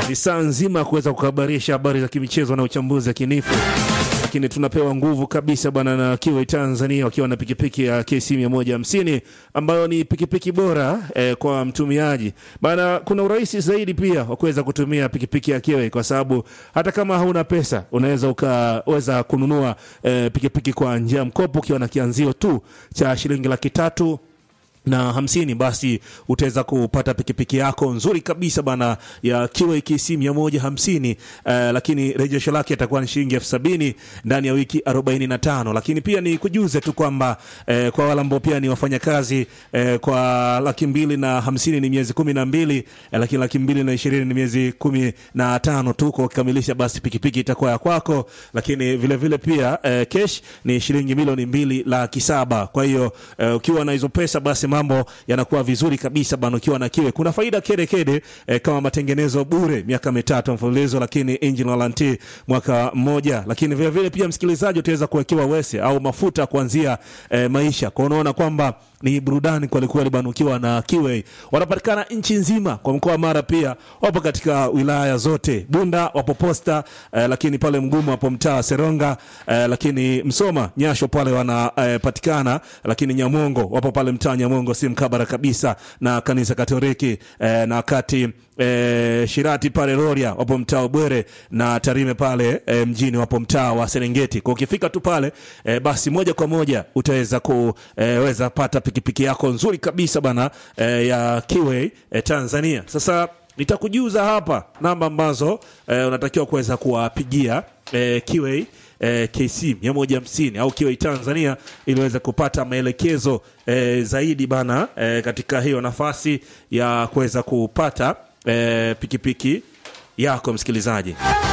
ni saa nzima kuweza kuhabarisha habari za kimichezo na uchambuzi wa kinifu lakini tunapewa nguvu kabisa bwana na Kiwi Tanzania wakiwa na pikipiki ya KC 150 ambayo ni pikipiki bora eh, kwa mtumiaji bana. Kuna urahisi zaidi pia wa kuweza kutumia pikipiki ya Kiwi kwa sababu hata kama hauna pesa unaweza ukaweza kununua eh, pikipiki kwa njia ya mkopo ukiwa na kianzio tu cha shilingi laki tatu na hamsini basi utaweza kupata pikipiki yako nzuri kabisa bana ya QAKC mia moja hamsini uh, lakini rejesho lake itakuwa ni shilingi elfu sabini ndani ya wiki arobaini na tano lakini pia ni kujuze tu kwamba eh, kwa wale ambao pia ni wafanyakazi eh, kwa laki mbili na hamsini ni miezi kumi na mbili eh, lakini laki mbili na ishirini ni miezi kumi na tano tu kwa kukamilisha basi pikipiki itakuwa ya kwako lakini vile vile pia eh, cash ni shilingi milioni mbili laki saba kwa hiyo eh, ukiwa na hizo pesa basi mambo yanakuwa vizuri kabisa bana. Ukiwa na kiwe kuna faida kede kede eh, kama matengenezo bure miaka mitatu mfululizo, lakini engine warranty mwaka mmoja, lakini vile vile pia msikilizaji, utaweza kuwekewa wese au mafuta kuanzia eh, maisha kwa unaona kwamba ni burudani kwelikweli bana. Ukiwa na kiwe wanapatikana nchi nzima, kwa mkoa wa Mara pia wapo katika wilaya zote, Bunda wapo Posta eh, lakini pale Mgumu wapo mtaa Seronga eh, lakini Msoma Nyasho pale wanapatikana eh, lakini Nyamongo wapo pale mtaa Nyamongo si mkabara kabisa na kanisa Katoliki eh, na wakati eh, Shirati pale Rorya wapo mtaa Bwere na Tarime pale eh, mjini wapo mtaa wa Serengeti. Kwa ukifika tu pale eh, basi moja kwa moja utaweza kuweza eh, pata pikipiki yako nzuri kabisa bana eh, ya Kiway eh, Tanzania. Sasa nitakujuza hapa namba ambazo eh, unatakiwa kuweza kuwapigia eh, Kiway eh, KC 150 au Kiway Tanzania ili uweze kupata maelekezo eh, zaidi bana eh, katika hiyo nafasi ya kuweza kupata eh, pikipiki yako msikilizaji.